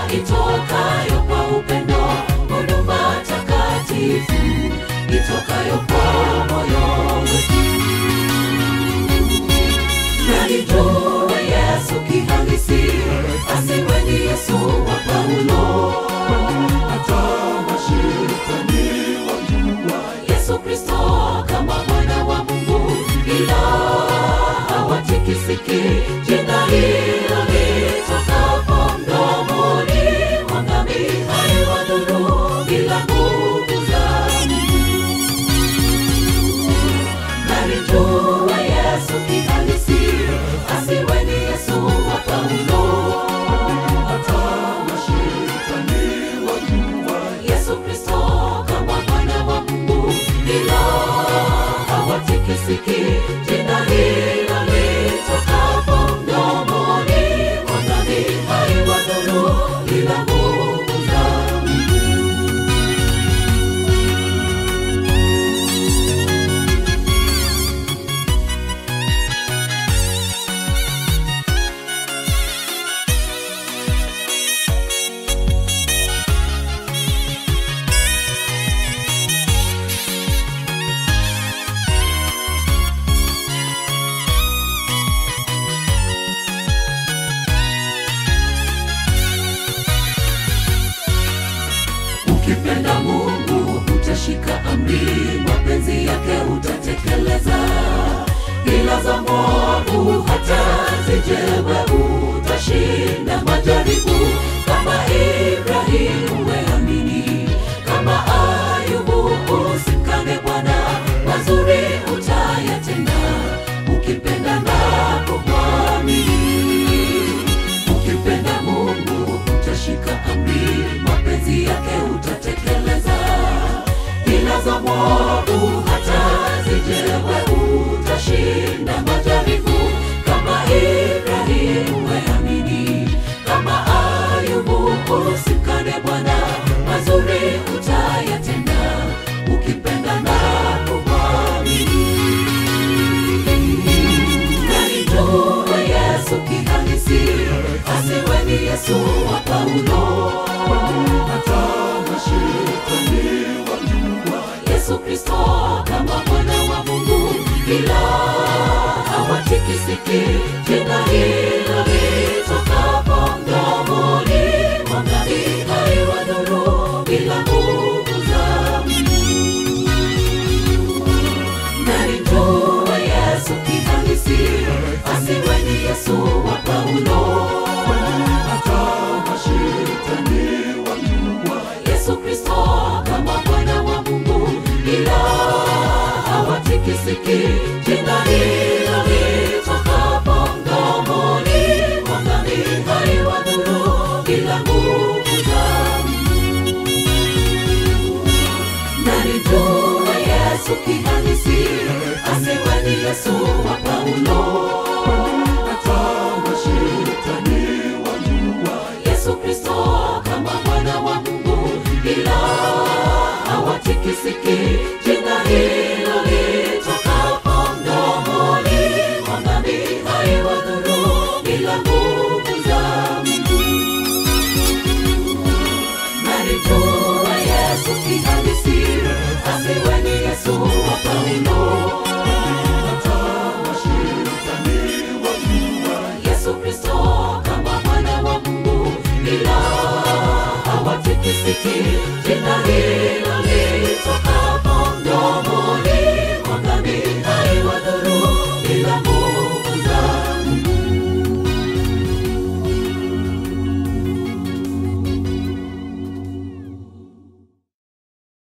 itokayo kwa upendo, huduma takatifu itokayo kwa moyo wetu. Nalijua Yesu kihalisi, asiwe ni Yesu wa Paulo. Hata mashetani wajua Yesu Kristo kama mwana wa Mungu, ila hawatikisiki. Jina hilo litokapo mdomoni mwa nabii haliwadhuru bila nguvu za Nalijua Yesu kihalisi, asiwe ni Yesu wa Paulo. Hata mashetani wajua Yesu Kristo kama mwana wa Mungu, ila hawatikisiki. Jina hilo litokapo mdomoni mwa nabii haliwadhuru bila nguvu za Ukipenda Mungu utashika amri, mapenzi yake utatekeleza. Ila za mwovu hata zijewe, utashinda majaribu. Kama Ibrahimu weamini, kama Ayubu usimkane Bwana, mazuri utayatenda ukipenda na kumwamini. Ukipenda Mungu utashika amri, mapenzi yake utatekeleza. Ila za mwovu hata zijewe, utashinda majaribu. Kama Ibrahimu weamini, kama Ayubu usimkane Bwana, mazuri utayatenda ukipenda na kumwamini. Nalijua Yesu kihalisi, asiwe ni Yesu wa Paulo. Hata mashetani wajua Yesu Kristo kama mwana wa Mungu, ila hawatikisiki. Jina hilo litokapo mdomoni mwa nabii haliwadhuru bila nguvu za Nalijua Yesu kihalisi, asiwe ni Yesu wa Paulo. Hata mashetani wajua Yesu Kristo kama mwana wa Mungu, ila hawatikisiki. Jina hilo litokapo mdomoni mwa nabii haliwadhuru bila nguvu za Nalijua Yesu kihalisi, asiwe ni Yesu wa Paulo. Hata mashetani wajua Yesu Kristo kama mwana wa Mungu, ila hawatikisiki. Jina hilo litokapo mdomoni mwa nabii haliwadhuru bila nguvu za Nalijua Yesu kihalisi, asiwe ni Yesu wa Paulo. Hata mashetani wajua Yesu Kristo kama mwana wa Mungu, ila hawatikisiki. Jina hilo litoka